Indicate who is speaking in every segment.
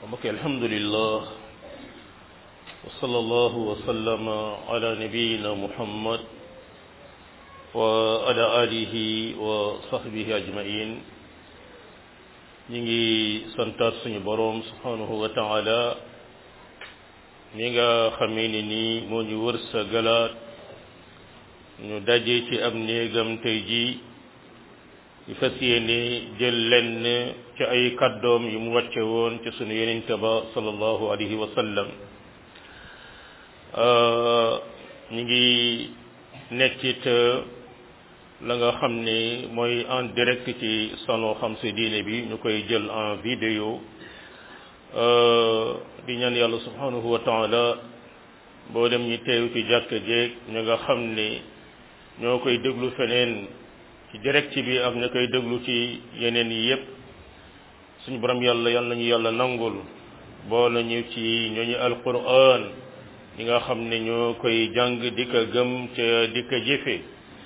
Speaker 1: mbokk alhamdulillah wa sallallahu wa sallama ala nabiyina muhammad wa ala alihi wa sahbihi ajmain ñi ngi santaat suñu boroom subhanahu wa taala mi nga xamee ni nii moo ñu wër sa galaat ñu daje ci am néegam tey ji ñu fas yéene jël lenn ci ay kàddoom yu mu wàcce woon ci sunu yonente ba sallallahu alayhi wa sallam ñu ngi nekkit la nga xam ne mooy en direct ci salon xam sa diine bi ñu koy jël en vidéo di ñaan yàlla subhanahu wa taala boo dem ñi teew ci jàkk jeeg ñu nga xam ne ñoo koy déglu feneen ci direct bi ak ña koy déglu ci yeneen yi yépp suñu borom yàlla yàlla nañu yàlla nangul boo nañu ci ñooñu alquran ñi nga xam ne ñoo koy jàng di ko gëm ca di ko jëfe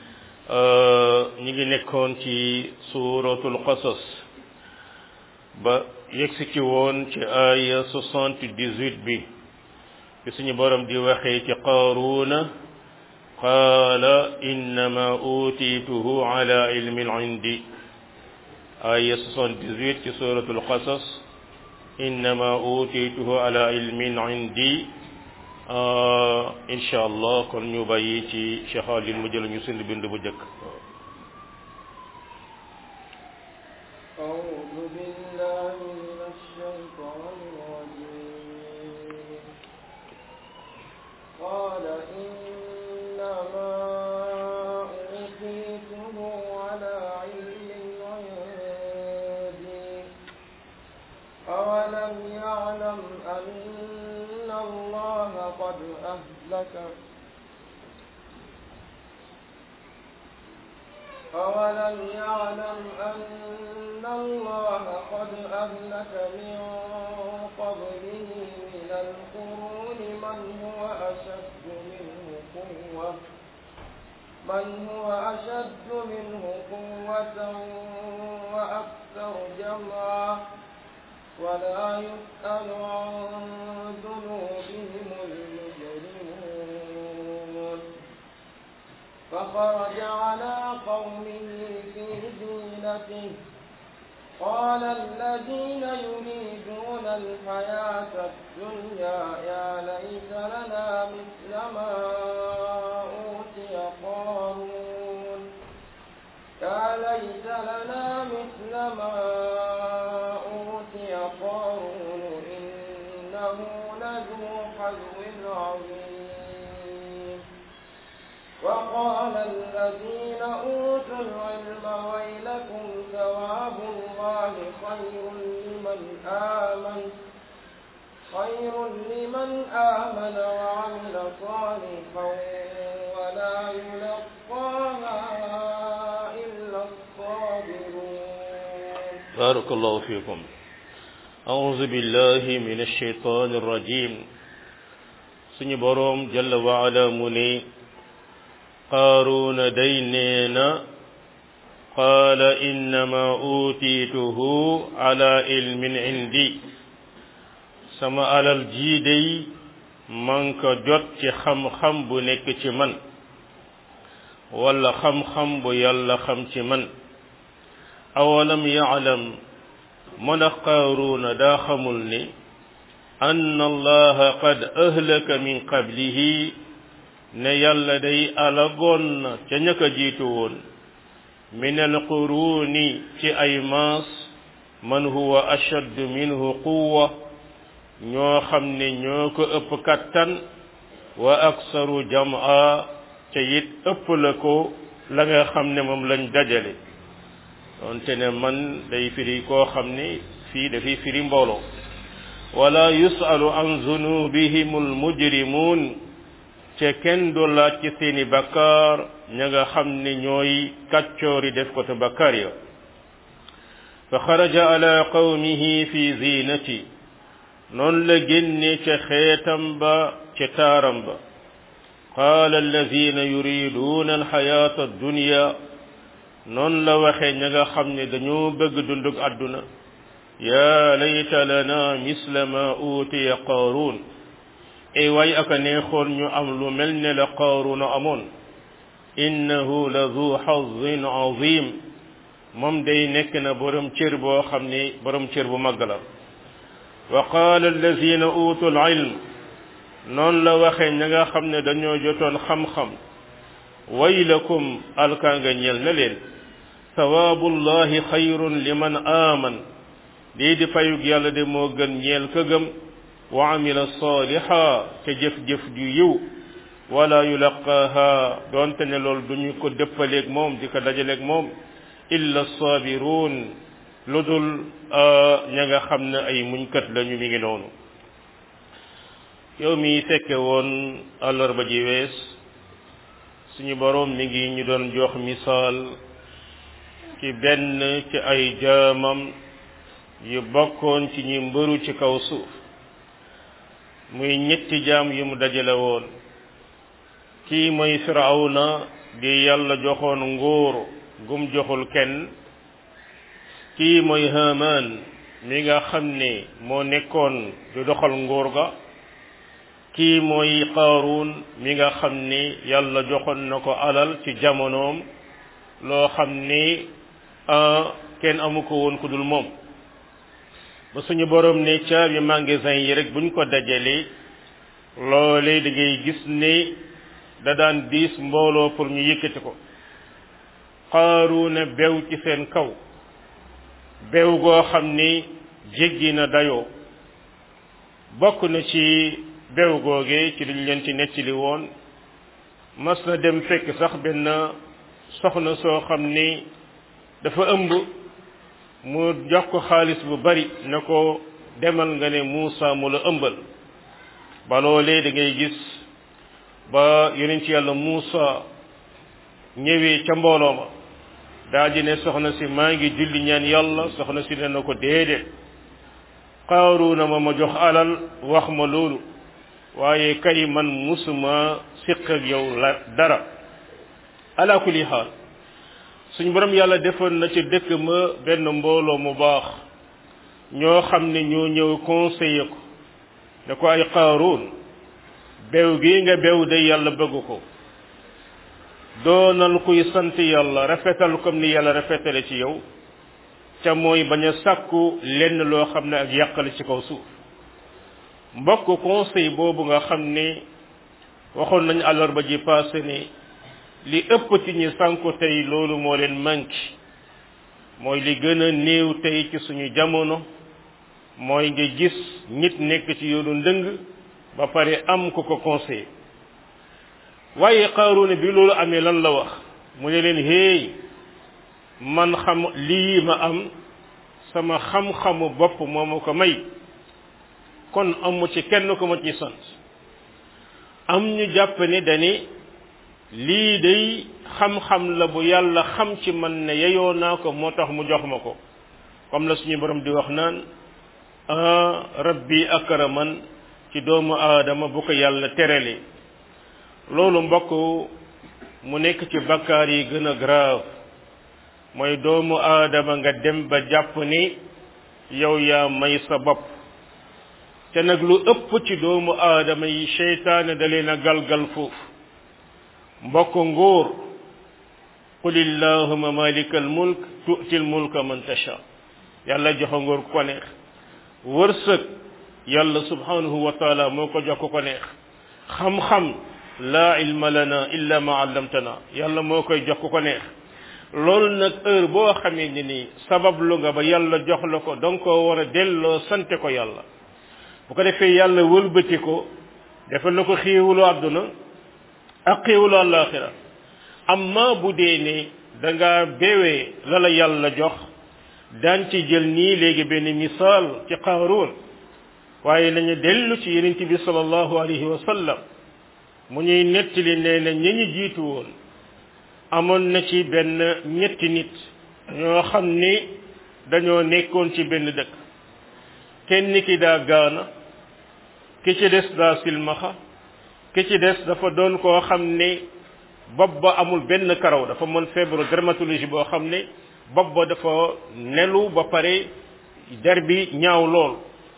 Speaker 1: ñi ngi nekkoon ci suratul qasas ba yegsi ci woon ci aya soixante-dix-huit bi ci suñu borom di waxee ci qaaruuna qaala innama utiituhu ala ilmin indi aya 78 ci suratul qasas innama utiituhu ala ilmin indi insha allah kon ñu bàyyi ci Cheikh Alioune mu jël ñu sund bind bu jëkk
Speaker 2: أولم يعلم أن الله قد أهلك من قبله من القرون من هو أشد منه قوة من هو أشد منه قوة وأكثر جمعا ولا يسأل عن ذنوبهم المجرمون فخرج على قومه في زينته قال الذين يريدون الحياة الدنيا يا ليت لنا مثل ما أوتي قارون يا ليت لنا مثل ما أوتي قارون إنه لذو حظ عظيم وقال الذين أوتوا العلم ويلكم ثواب الله خير لمن آمن خير لمن آمن وعمل صالحا ولا يلقاها إلا الصابرون
Speaker 1: بارك الله فيكم أعوذ بالله من الشيطان الرجيم سنبروم جل وعلا مني qaaruuna day nee na qaala innama utiituhu ala ilmin indi sama alal jii day man ko jot ci xam-xam bu nekk ci man wala xam-xam bu yàlla xam ci man awalam yaalam mën a qaaruuna daa xamul ni anna allaha qad ahlaka min qablihi ne yàlla day alagoon na ca ñaka jiitu woon min alquruuni ci ay maas man huwa ashaddu minhu quwwa ñoo xam ne ñoo ko ëpp kattan wa aksaru jam'a ca it ëpp la ko la nga xam ne moom lañ dajale doonte ne man day firi koo xam ne fii dafay firi mbooloo wala yusalu an zunubihim almujrimun ce kenn du laaj ci seeni bakkaar ña nga xam ne ñooy kàccoori def ko te bakkaar ya fa xaraja ala qawmihi fi zinati noonu la génne ca xeetam ba ca taaram ba qaala alladina yuriduuna alxayaata addunya noonu la waxe ña nga xam ne dañoo bëgg dundug àdduna yaa layta lana misla ma utiya qaaruun ay waay aka neexoon ñu am lu mel ne la qaaruuna amoon innahu la du xazin azim moom day nekk na borom cër boo xam ne borom cër bu màgg la wa qaala allazina utul ilm noonu la waxee ña nga xam ne dañoo jotoon xam-xam waylakum alkaanga ñel na leen sawaabullahi xayrun liman aaman lii di fayug yàlla de moo gën ñeel ka gëm wa amila saaliha te jëf-jëf ju yiw wala yulaqaaha doonte ne loolu duñu ko dëppaleeg moom di ko dajaleeg moom illa saabiruun lu dul ña nga xam ne ay muñkat lañu mi ngi noonu yow mi fekke woon àllarba ji wees suñu boroom mi ngi ñu doon jox misaal ci benn ci ay jaamam yu bokkoon ci ñi mbëru ci kaw suuf muy ñetti jaam yu mu dajale woon kii mooy firawna di yàlla joxoon nguur gum joxul kenn kii mooy haman mi nga xam ne moo nekkoon di doxal nguur ga kii mooy qaaruun mi nga xam ni yàlla joxoon na ko alal ci jamonoom loo xam ni kenn amu ko woon ku dul moom ba suñu borom ne caabi magasin yi rek buñ ko dajalee loolee da ngay gis ne da daan diis mbooloo pour ñu yëkkati ko qaaruuna bew ci seen kaw bew goo xam ni jéggi na dayoo bokk na ci bew googee ci liñ leen ci nettali woon mas na dem fekk sax benn soxna soo xam ni dafa ëmb mu jox ko xaalis bu bari ne ko demal nga ne Muusa mu la ëmbal ba loolee da ngay gis ba yonent ci yàlla Muusa ñëwee ca mbooloo ma daal di ne soxna si maa ngi julli ñaan yàlla soxna si ne na ko déedéet Qaaruuna ma ma jox alal wax ma loolu waaye kay man musuma siq ak yow la dara ala kulli xaal suñ borom yàlla defoon na ci dëkk ma benn mbooloo mu baax ñoo xam ne ñoo ñëw conseiller ko ne ko ay Qaaruun bew gi nga bew de yàlla bëgg ko doonal kuy sant yàlla rafetal comme ni yàlla rafetale ci yow ca mooy bañ a sàkku lenn loo xam ne ak yàqale ci kaw suuf mbokk conseil boobu nga xam ne waxoon nañu àllarba ji passé ne li ëpp ci ñi sànku tey loolu moo leen manqué mooy li gën a néew tey ci suñu jamono mooy nga gis nit nekk ci yoonu ndëng ba pare am ku ko conseil waaye Qaaruuna bi loolu amee lan la wax mu ne leen héey man xam lii ma am sama xam-xamu bopp moo ma ko may kon amu ci kenn ko ma ci sant am ñu jàpp ne dani lii day xam-xam la bu yàlla xam ci man ne yeyoo naa ko moo tax mu jox ma ko comme la suñu borom di wax naan rabbi akraman ci doomu aadama bu ko yàlla terale loolu mbokk mu nekk ci bakkaar yi gën a grave mooy doomu aadama nga dem ba jàpp ni yow yaa may sa bopp te nag lu ëpp ci doomu aadama yi seytaane da leen a galgal foofu mbokk nguur qul illahuma malika al mulk tu'ti al mulka man tasha yàlla joxe nguur ku ko neex wërsëg yàlla subhanahu wa taala moo ko jox ku ko neex xam-xam laa ilma lana illa ma allamtana yàlla moo koy jox ku ko neex loolu nag heure boo xamee ni nii sabab lu nga ba yàlla jox la ko danga koo war a delloo sante ko yàlla bu ko defee yàlla wëlbati ko defal na ko xéewalu àdduna ak xéewalu àllaaxira amma bu dee ne da nga bewee la la yàlla jox daan ci jël nii léegi benn misaal ci qaaruun waaye nañu dellu ci yonent bi sallallahu alayhi wa sallam mu ñuy nettali nee na ñi ñu jiitu woon amoon na ci benn ñetti nit ñoo xam ni dañoo nekkoon ci benn dëkk kenn ki daa gaana ki ci des daa silmaxa ki ci des dafa doon koo xam ne bopp ba amul benn karaw dafa mën feebaru dermatologie boo xam ne bopp ba dafa nelu ba pare der bi ñaaw lool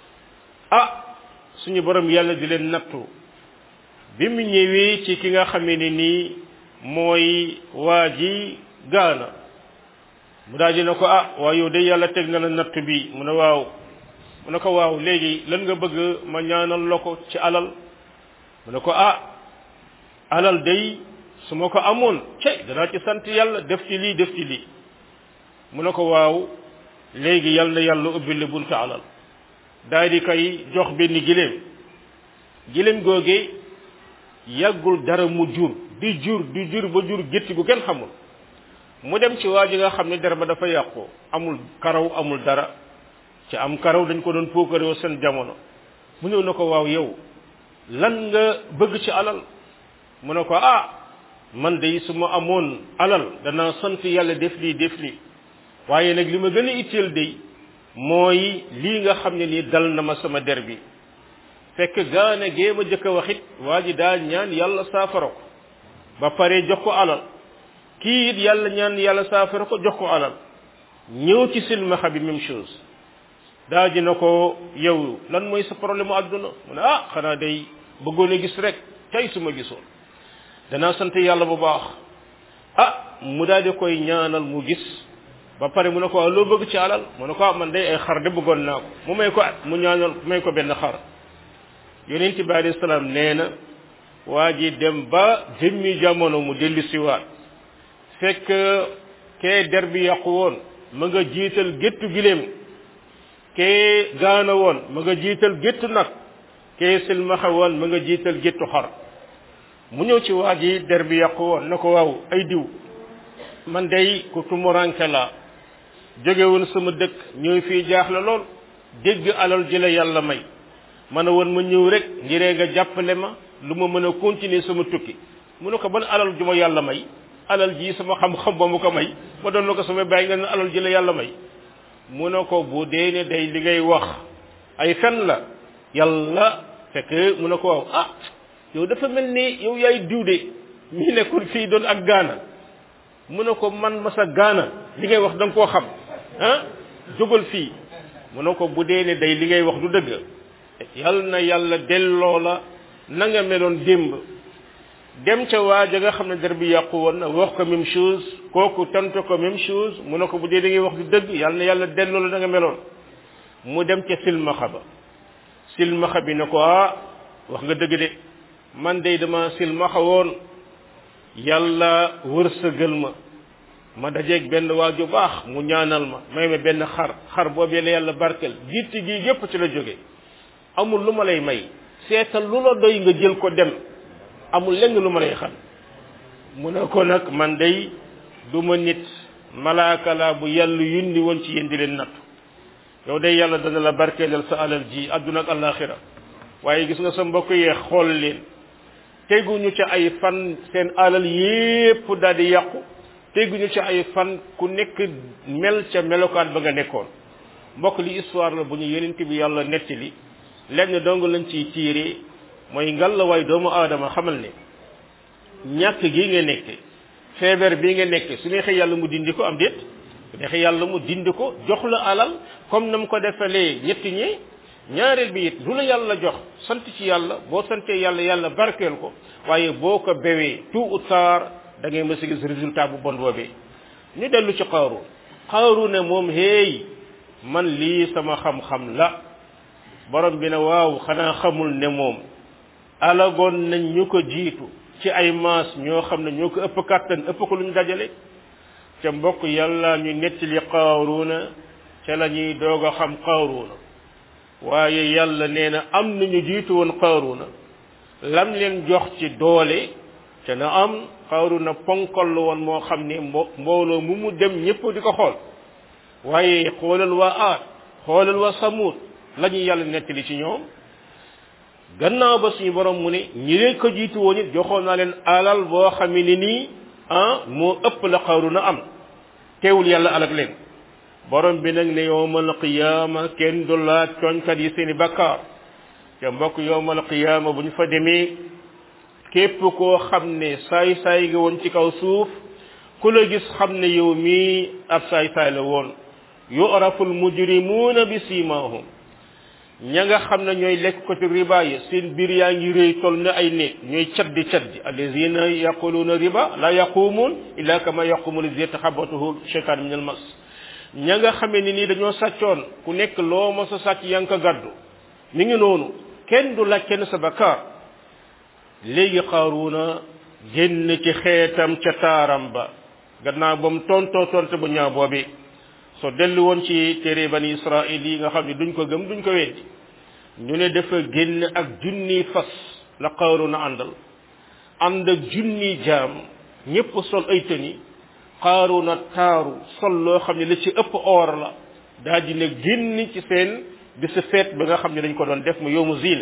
Speaker 1: ah suñu borom yàlla di leen nattu bi mu ñëwee ci ki nga xamee ne nii mooy waa ji gaana mu daal di ne ko ah waa yow de yàlla teg na la nattu bi mu ne waaw mu ne ko waaw léegi lan nga bëgg ma ñaanal la ko ci alal mu ne ko ah alal day su ma ko amoon cey danaa ci sant yàlla def ci lii def ci lii mu ne ko waaw léegi yal na yàlla ubbi la buntu alal daal di koy jox benn giléem giléem googee yàggul dara mu jur di jur di jur ba jur gétti gu kenn xamul mu dem ci waa ji nga xam ne dara ba dafa yàqu amul karaw amul dara ci am karaw dañ ko doon puukaroo seen jamono mu ñëw na ko waaw yow lan nga bëgg ci alal mu ne ko ah man de su ma amoon alal danaa sant yàlla def lii def lii waaye nag li ma gën a itteel de mooy lii nga xam ne nii dal na ma sama der bi fekk gaane gee ma jëkk a waxit waa ji daa ñaan yàlla saafara ko ba pare jox ko alal kii it yàlla ñaan yàlla saafara ko jox ko alal ñëw ci silmaxa bi même chose daa ji na ko yow lan mooy sa problème mu àdduna mu ne ah xanaa day bëggoon a gis rek tey su ma gisoon danaa sant yàlla bu baax ah mu daal di koy ñaanal mu gis ba pare mu ne ko waaw loo bëgg ci alal mu ne ko ah man day ay xar de bëggoon naa ko mu may ko mu ñaanal may ko benn xar yonent bi alayhi salaam nee na waa ji dem ba jëmmi jamono mu dellu siwaat fekk kee der bi yàqu woon ma nga jiital géttu giléem kee gaana woon ma nga jiital géttu nag kee silmaxa woon ma nga jiital géttu xar mu ñëw ci waa ji der bi yàqu woon na ko waaw ay diw man day ku tumuranke la jóge woon sama dëkk ñëw fii jaaxle lool dégg alal ji la yàlla may ma ne woon ma ñëw rek ngiree nga jàppale ma lu ma mën a continuer sama tukki mu ne ko ban alal ju ma yàlla may alal ji sama xam-xam ba mu ko may ma doon la ko sama bàyyi nga ne alal ji la yàlla may mu ne ko bu dee ne day li ngay wax ay fen la yàlla fekk mu ne ko waaw ah yow dafa mel ni yow yaay diw de mii nekkul fii doon ak gaana mu ne ko man ma sa gaana li ngay wax da nga koo xam ah jógal fii mu ne ko bu dee ne day li ngay wax du dëgg yal na yàlla delloo la na nga meloon démb dem ca waa ja nga xam ne der bi yàqu woon na wax ko même chose kooku tontu ko même chose mu ne ko bu dee li ngay wax du dëgg yal na yàlla delloo la na nga meloon mu dem ca silmaxa ba silmaxa bi ne ko ah wax nga dëgg de man de dama silmaxa woon yàlla wërsëgal ma ma dajeeg benn waa ju baax mu ñaanal ma may ma benn xar xar boobee la yàlla barkel gitti gi yépp ci la jóge amul lu ma lay may seetal lu la doy nga jël ko dem amul lenn lu ma lay xam mu ne ko nag man day du ma nit malaaka laa bu yàlla yundi woon ci yéen di leen nattu yow day yàlla dana la barkeelal sa alal ji àdduna ak àllaaxira waaye gis nga sa mbokk yee xool leen teguñu ci ay fan seen alal yépp daal di yàqu teguñu ci ay fan ku nekk mel ca melokaan ba nga nekkoon mbokk li histoire la bu ñu yenent bi yàlla nettali lenn dong lañ ciy tiire mooy ngal la waay doomu aadama xamal ne ñàkk gi nga nekk feebar bi nga nekk su neexee yàlla mu dindi ko am déet su neexee yàlla mu dindi ko jox la alal comme na mu ko defalee ñetti ñi ñaareel bi it lu la yàlla jox sant ci yàlla boo santee yàlla yàlla barkeel ko waaye boo ko bewee tout ou tard da ngay mës a gis résultat bu bon boobee ñu dellu ci xaaru xaaru ne moom hey man lii sama xam-xam la borom bi ne waaw xanaa xamul ne moom alagoon nañ ñu ko jiitu ci ay maas ñoo xam ne ñoo ko ëpp kàttan ëpp ko lu ñu dajale ca mbokk yàlla ñu nettali xaaruuna ca la ñuy doog a xam xaaruuna waaye yàlla nee na am nañu jiitu woon xaaruuna lam leen jox ci doole te na am xaaruuna ponkol la woon moo xam ne mbo mbooloo mu mu dem ñëpp di ko xool waaye xoolal waa aat xoolal waa samuut la ñu yàlla nettali ci ñoom gannaaw ba suñu borom mu ne ñi leen ko jiitu woon it joxoon naa leen alal boo xam ne nii ah moo ëpp la xaaruuna am teewul yàlla alak leen borom bi nag ne yowmal qiyaama kenn du laaj tooñkat yi seeni bakkaar te mbokk yowmal qiyaama bu ñu fa demee képp koo xam ne saay saay nga woon ci kaw suuf ku la gis xam ne yow mii ab saay saay la woon yu'rafu almujrimuuna bi simahum ña nga xam ne ñooy lekk ko ci riba yi seen biir yaa ngi rëy toll na ay néeg ñooy caddi caddi allazina yaquluuna riba la yaquumuun illa kama yaqumu lazi yataxabatuhu cheytaan min al mas ña nga xamee ni nii dañoo sàccoon ku nekk loo ma sa sàcc yaa ngi ko gàddu mi ngi noonu kenn du laaj kenn sa bakkaar léegi xaaruuna génn ci xeetam ca taaram ba gannaaw ba mu tontoo tonte bu ñaaw boobi soo dellu woon ci téere bani israil yi nga xam ne duñ ko gëm duñ ko weddi ñu ne dafa génn ak junni fas la xaaruuna àndal ànd ak junni jaam ñépp sol ay tëni xaaruuna taaru sol loo xam ne la ci ëpp or la daal di ne génn ci seen bisu feet ba nga xam ne dañ ko doon def mu yowmu ziina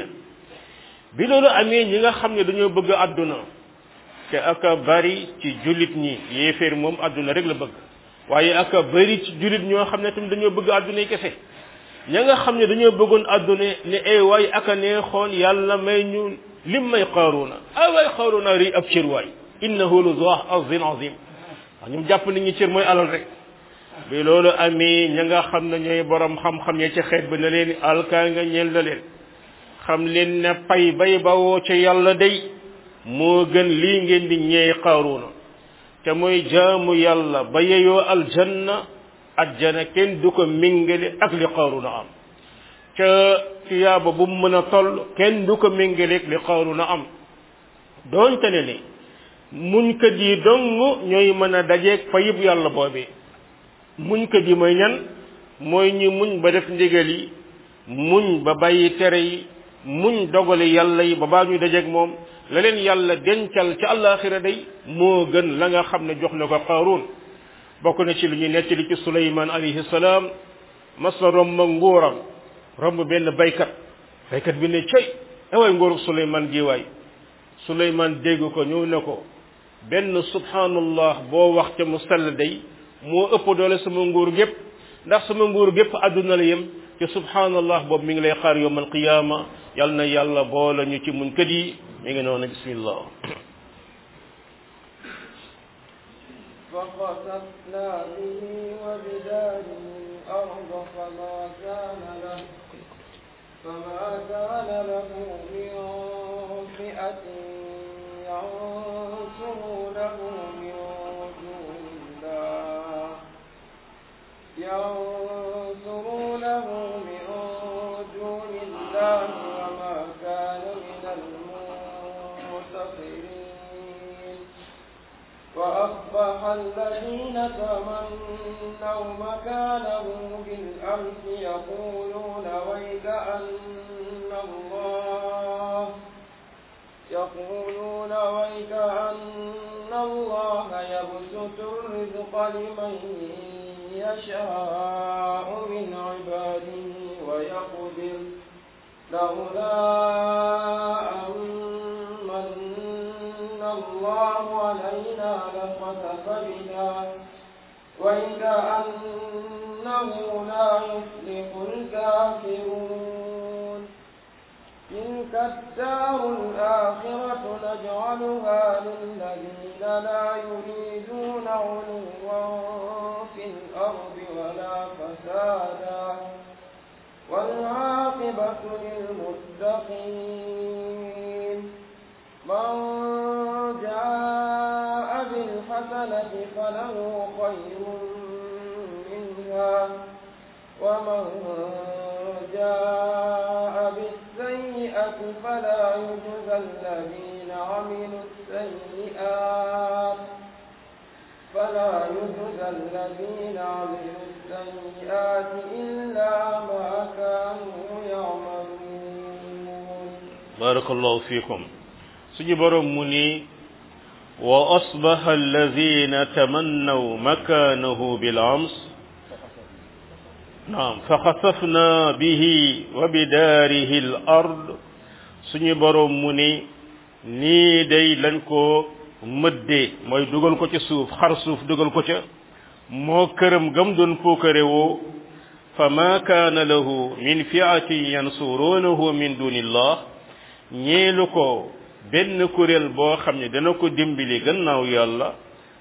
Speaker 1: bi loolu amee ñi nga xam ne dañoo bëgg àdduna te aka bari ci jullit ñi yéeféer moom àdduna rek la bëgg waaye aka bari ci jullit ñoo xam ne tamit dañoo bëgg àdduna yi kese ña nga xam ne dañoo bëggoon àdduna ne ay waay aka neexoon yàlla may ñu lim may xaaruuna ay waay xaaruuna ri ab cër waay innahu lu zo azin azim wax ñoom jàpp nañu cër mooy alal rek bi loolu amee ña nga xam ne ñooy borom xam-xam ya ci xeet ba ne leen alkaa nga ñeel na leen xam leen ne pay bay bawoo ca yàlla day moo gën lii ngeen di ñeey xaaruuna te mooy jaamu yàlla ba yeyoo aljanna ajjana kenn du ko méngale ak li xaaruuna am ca tiyaaba bu mu mën a toll kenn du ko méngaleeg li xaaruuna am doonte ne ni muñkat yi dong ñooy mën a dajeeg fayib yàlla boobee muñkat yi mooy ñan mooy ñu muñ ba def ndigal yi muñ ba bàyyi tere yi muñ dogale yàlla yi ba baa ñu dajeeg moom la leen yàlla dencal ca àllaaxira day moo gën la nga xam ne jox na ko qaaruun bokk na ci lu ñuy nettali ci suleymaan alayhi salaam mas na romb nguuram romb benn baykat baykat bi ne cey away nguurug suleymaan gi waay suleymaan dégg ko ñëw ne ko benn subhanallah boo wax ca mu sell day moo ëpp doole sama nguur gépp ndax sama nguur gépp àdduna la yem ci subhanallah boobu mi ngi lay xaar yowm alqiyama yal na yàlla boole ñu ci muñ kët yi mi ngi noonu bismillah
Speaker 2: فخسفنا به وبداره الأرض فما كان له فما كان له من فئة ينصرونه من دون الله ينصرونه من دون الله وما كان من المنتصرين وأصبح الذين تمنوا مكانه بالأمس يقولون ويك أن الله يقولون ويك أن الله يبسط الرزق لمن يشاء من عباده ويقدر لولا أمن الله علينا لخسف بنا وكأنه لا يفلح الكافرون تلك الدار الآخرة نجعلها للذين لا يريدون علوا في الأرض ولا فسادا والعاقبة للمتقين من جاء بالحسنة فله خير منها ومن جاء بالسيئة فلا يجزى الذين عملوا السيئات فلا يجزى الذين عملوا السيئات إلا ما كانوا يعملون
Speaker 1: بارك الله فيكم suñu borom mu ni wa asbaha alladhina tamannaw makanahu bil ams naam fa xasafna bihi wa bidarihi al ard suñu borom mu ni nii day lañ ko mëddee mooy dugal ko ci suuf xar suuf dugal ko ca moo këram gam doon puukare woo fa ma kaana lahu min fiatin yansurunahu min dunillah ñeelu ko benn kuréel boo xam ne dana ko dimbali gannaaw yàlla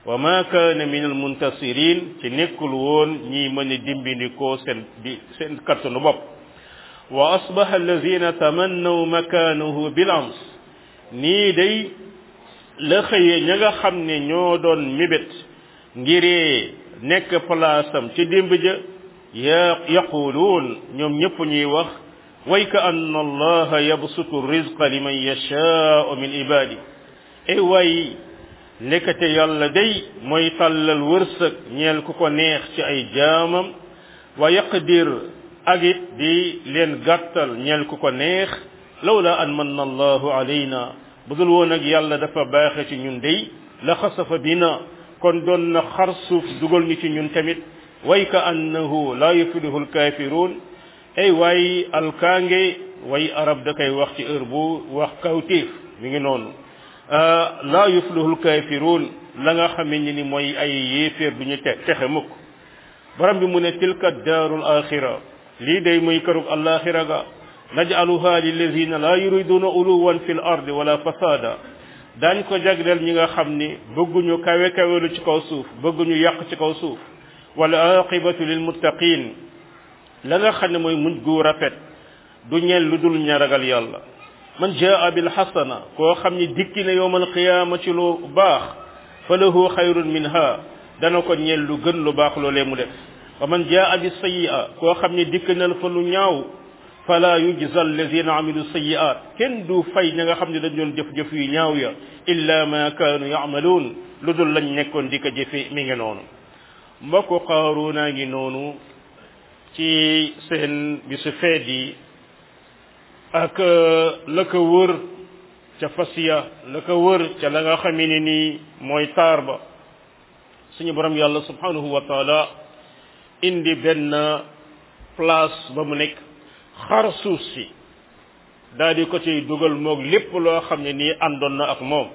Speaker 1: wa ma kaana min al muntasirin ci nekkul woon ñiy mën a dimbindikoo seen di seen kattanu bopp wa asbaha alladina tamannaw makanahu bil ams nii day la xëyee ña nga xam ne ñoo doon mébét ngiree nekk palaasam ci démb ja ya yaquluun ñoom ñëpp ñuy wax way ka anna allaha yabsutu rizqa liman yashaau min ibadi ay way nekkate yàlla day mooy tàllal wërsëg ñeel ku ko neex ci ay jaamam wa yaqdir ak it di leen gàttal ñeel ku ko neex lawla an manna allahu alayna budul woon ak yàlla dafa baaxe ci ñun day la xasafa bina kon doon na xar suuf dugal ñu ci ñun tamit way ka annahu la yuflihu alkafirun ay waay alkaange way arab da koy wax ci heure bu wax kawtéef mi ngi noonu la yuflihu alkafirun la nga xamee ni mooy ay yéeféer du ñu te texe mukk borom bi mu ne tilka daarul axira lii day muy kërug alaxira ga naj'aluha lillazina la yuriduna uluwan fil ardi wala fasada daañ ko jagleel ñi nga xam ni bëgguñu kawe kawelu ci kaw suuf bëgguñu yàq ci kaw suuf wala aqibatu lil muttaqin la nga xam ne mooy mujj gu rafet du ñeel lu dul ña ragal yàlla man jaa bil xasana koo xam ni dikki na yowmal qiyaama ci lu baax fa lahu xayrun minha dana ko ñeel lu gën lu baax loolee mu def wa man jaa bi sayyi'a koo xam ni dikk na fa lu ñaaw fala yujza alladina amilu sayiat kenn du fay ña nga xam ne dañ doon jëf-jëf yu ñaaw ya illa ma kaanu yamaluun lu dul lañ nekkoon di ko jëfe mi ngi noonu mbokku qaaruuna ngi noonu ci seen bisu feet yi ak la ko wër ca fasiya la ko wër ca la nga xamee ne nii mooy taar ba suñu borom yàlla subhanahu wa taala indi benn place ba mu nekk xar suuf si daal di ko ciy dugal moog lépp loo xam ne nii àndoon na ak moom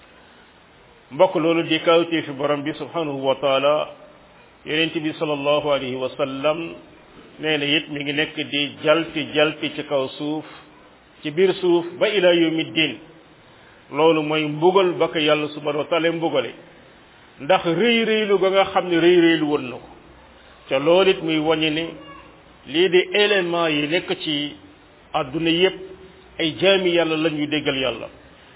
Speaker 1: mbokk loolu di kawtee fi borom bi subhanahu wa taala yonent bi sallallahu alayhi wa sallam nee na it mi ngi nekk di jalti jalti ci kaw suuf ci biir suuf ba ila yawmi din loolu mooy mbugal ba ko yàlla subhanahu wa taala mbugale ndax rëy rëylu ga nga xam ne rëy rëylu woon na ko ca loolu it muy wañe ne lii di élément yi nekk ci àdduna yépp ay jaami yàlla la ñuy déggal yàlla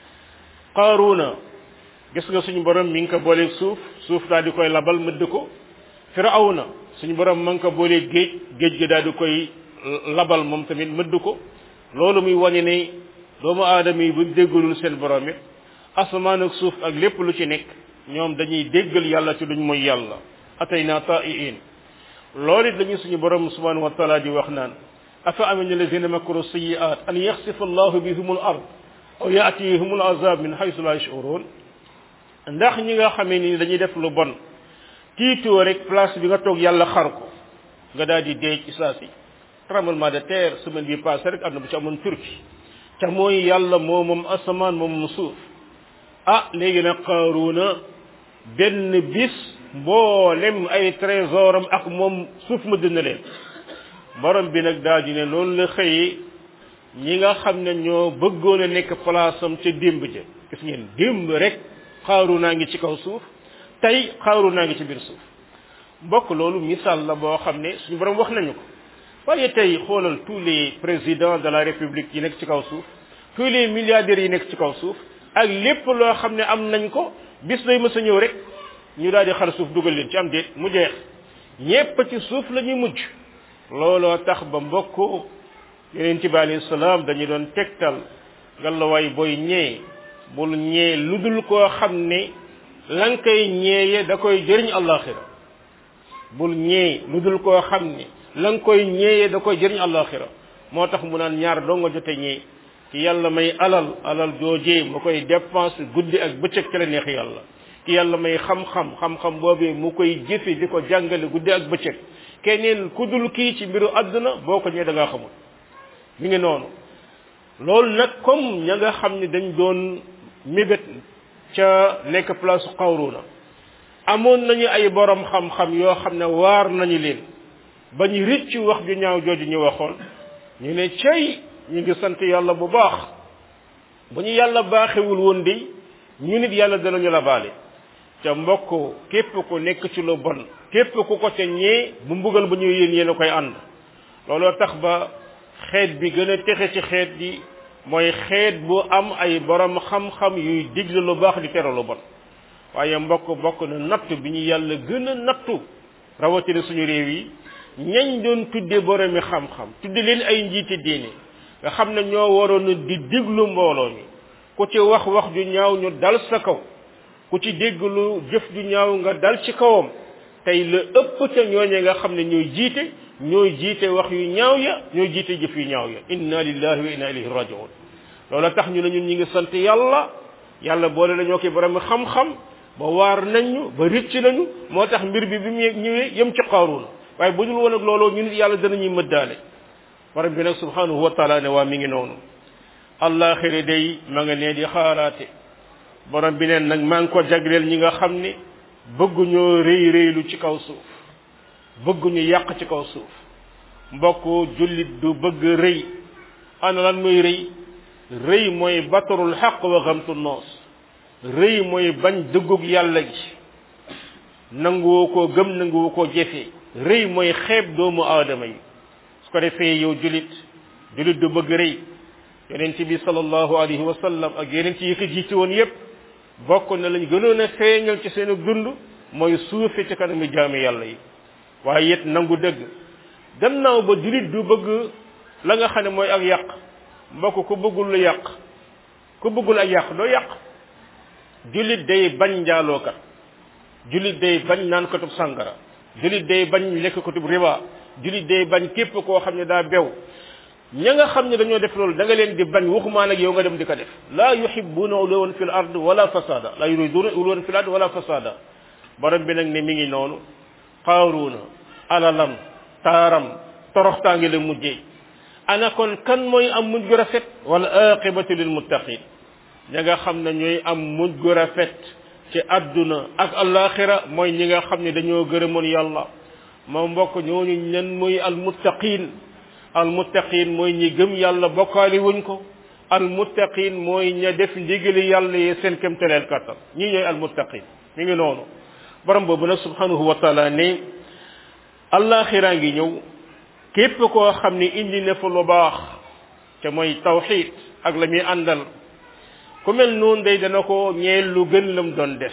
Speaker 1: qaaruna gis nga suñu borom mi ngi ko booleeg suuf suuf daal di koy labal mëdd ko firawna suñu borom ma ngi ko booleeg géej géej gi daal di koy labal moom tamit mëdd ko loolu muy wane ne doomu aadama yi buñ déggalul seen borom it asamaan ak suuf ak lépp lu ci nekk ñoom dañuy déggal yàlla ci duñ mooy yàlla atayna ta'iin loolu it lañu suñu borom subhanahu wa taala di wax naan afa amina alladina makaru sayiat an yaxsifa allahu bihum al ard aw yaatihum al azab min haythu la yashurun ndax ñi nga xamee ni dañuy def lu bon tiitoo rek place bi nga toog yàlla xar ko nga daal di dee ci saa si tremblement de terre semaine bi passé rek am na bu ci amoon turki te mooy yàlla moo moom asamaan moom moom suuf ah léegi nag qaaruuna benn bis mboolem ay trésoram ak moom suuf ma dina leen borom bi nag daal di ne loolu la xëyee ñi nga xam ne ñoo bëggoon a nekk place am ca démb ja gis ngeen démb rek xaaru naa ngi ci kaw suuf tey xaaru naa ngi ci biir suuf mbokk loolu misaal la boo xam ne suñu borom wax nañu ko waaye tey xoolal tous les présidents de la république yi nekk ci kaw suuf tous les milliardaires yi nekk ci kaw suuf ak lépp loo xam ne am nañ ko bis day mës a ñëw rek ñu daal di xar suuf dugal leen ci am déet mu jeex ñépp ci suuf la ñuy mujj looloo tax ba mbokk yeneen ci bi alayhi salaam dañu doon tegtal ngalawaay booy ñee bul ñee lu dul koo xam ne la nga koy ñeeye da koy jëriñ àllaaxira bul ñee lu dul koo xam ne la nga koy ñeeye da koy jëriñ àllaaxira moo tax mu naan ñaar doo nga jote ñee ki yàlla may alal alal joojee mu koy dépense guddi ak bëccëg ci la neex yàlla ki yàlla may xam-xam xam-xam boobee mu koy jëfe di ko jàngale guddi ak bëccëg keneen ku dul kii ci mbiru àdduna boo ko ñee da ngaa xamul mi ngi noonu loolu nag comme ña nga xam ne dañ doon mébét ca nekk place xawruna amoon nañu ay borom xam-xam yoo xam ne waar nañu leen ba ñu rëcc wax ju ñaaw jooju ñu waxoon ñu ne cey ñu ngi sant yàlla bu baax bu ñu yàlla baaxewul woon di ñu nit yàlla danañu la baale ca mbokk képp ku nekk ci lu bon képp ku ko ca ñee bu mbugal bu ñëw yéen yéen a koy ànd looloo tax ba xeet bi gën a texe ci xeet bi mooy xeet bu am ay borom xam-xam yuy digle lu baax di tere lu bon waaye mbokk bokk na nattu bi ñu yàlla gën a nattu rawatina suñu réew yi ñañ doon tudde boromi xam-xam tudde leen ay njiiti diine nga xam ne ñoo waroon di diglu mbooloo mi ku ci wax wax ju ñaaw ñu dal sa kaw ku ci dégglu jëf ju ñaaw nga dal ci kawam tey la ëpp ca ñooñe nga xam ne ñooy jiite ñooy jiite wax yu ñaaw ya ñooy jiite jëf yu ñaaw ya inna lillahi wa inna ilayhi rajiun loola tax ñu ne ñun ñi ngi sant yàlla yàlla boole la ñoo koy borom xam-xam ba waar nañu ba ricc nañu moo tax mbir bi bi mu ñëwee yem ci qaaruuna waaye bu dul woon ak looloo ñu nit yàlla danañuy mëddaale borom bi nag subhanahu wa taala ne waa mi ngi noonu allaxiri day ma nga nee di xaaraate borom bi neen nag maa ngi ko jagleel ñi nga xam ne bëgguñoo rëy rëylu ci kaw suuf bëgguñu yàq ci kaw suuf mbokk jullit du bëgg rëy ana lan mooy rëy rëy mooy batarul xaq wa xamtu noos rëy mooy bañ dëggug yàlla gi nanguwoo koo gëm nanguwoo koo jëfee rëy mooy xeeb doomu aadama yi su ko defee yow jullit jullit du bëgg rëy yonent bi sallallahu alayhi wa sallam ak yonent yi ko jiite woon yépp bokk na lañ gënoon a feeñal ci seen dund mooy suufe ci kanamu jaami yàlla yi waaye it nangu dëgg gannaaw ba jullit du bëgg la nga xam ne mooy ak yàq mbokk ku bëggul lu yàq ku bëggul ak yàq doo yàq jullit day bañ njaalookat jullit day bañ naan katub sàngara jullit day bañ lekk katub riba jullit day bañ képp koo xam ne daa bew ña nga xam ne dañoo def loolu da nga leen di bañ waxumaa nag yow nga dem di ko def laa yuhibbuna uluwan fil ard wala fasada laa yuriduna uluwan fil ard wala fasada borom bi nag ne mi ngi noonu qaaruuna alalam taaram toroxtaangi la mujjee ana kon kan mooy am mujj gu rafet wala aqibatu lil muttaqin ña nga xam ne ñooy am mujj gu rafet ci adduna ak alaxira mooy ñi nga xam ne dañoo gërëmoon yàlla moo mbokk ñooñu ñan mooy almuttaqin almuttaqin mooy ñi gëm yàlla bokkaali wuñ ko almuttaqin mooy ña def ndigali yàlla yi seen kémtaleel kattan ñii ñooy almuttaqin mi ngi noonu borom boobu nag subhanahu wa taala ne allaxiraa ngi ñëw képp koo xam ne indi na fa lu baax te mooy tawxid ak la muy àndal ku mel noonu day dana ko ñeel lu gën lam doon def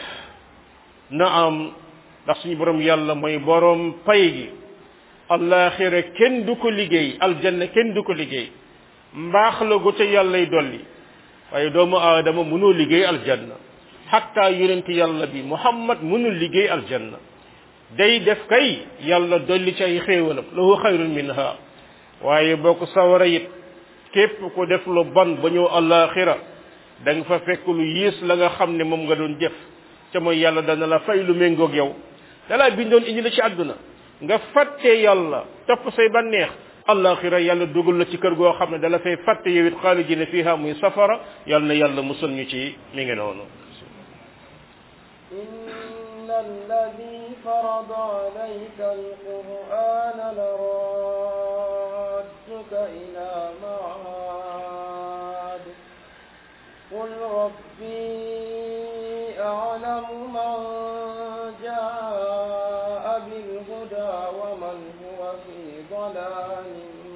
Speaker 1: na am ndax suñu borom yàlla mooy borom pay gi allaxira kenn du ko liggéey aljanna kenn du ko liggéey mbaax la gu ca yàllay dolli waaye doomu aadama mënoo liggéey aljanna xatta yonent yàlla bi muhammad mënul liggéey aljanna day def kay yàlla dolli ci ay xéewalam lahu xayrun minha waaye boo ko sawara it képp ku def lu bon ba ñëw allaxira da nga fa fekk lu yiis la nga xam ne moom nga doon jëf ca mooy yàlla dana la fay lu méngoog yow dalaa bindoon indi la ci àdduna nga fàtte yàlla topp say banneex allaxira yàlla dugal la ci kër goo xam ne dala fay fàtte yow it xaalidina fiha muy safara yàlla na yàlla musal ñu ci mi ngi noonu
Speaker 2: إن الذي فرض عليك القرآن لرادك إلى معاد قل ربي أعلم من جاء بالهدى ومن هو في ضلال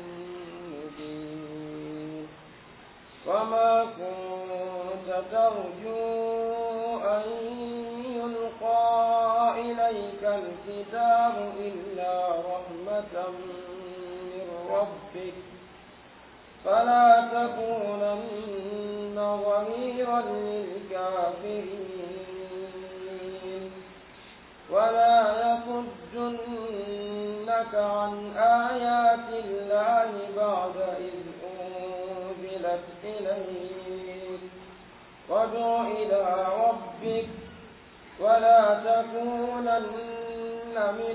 Speaker 2: مبين وما كنت ترجو أن يلقى إليك الكتاب إلا رحمة من ربك فلا تكونن ظهيرا للكافرين ولا يصدنك عن آيات الله بعد إذ أنزلت إليك وادع إلى ربك ولا تكونن من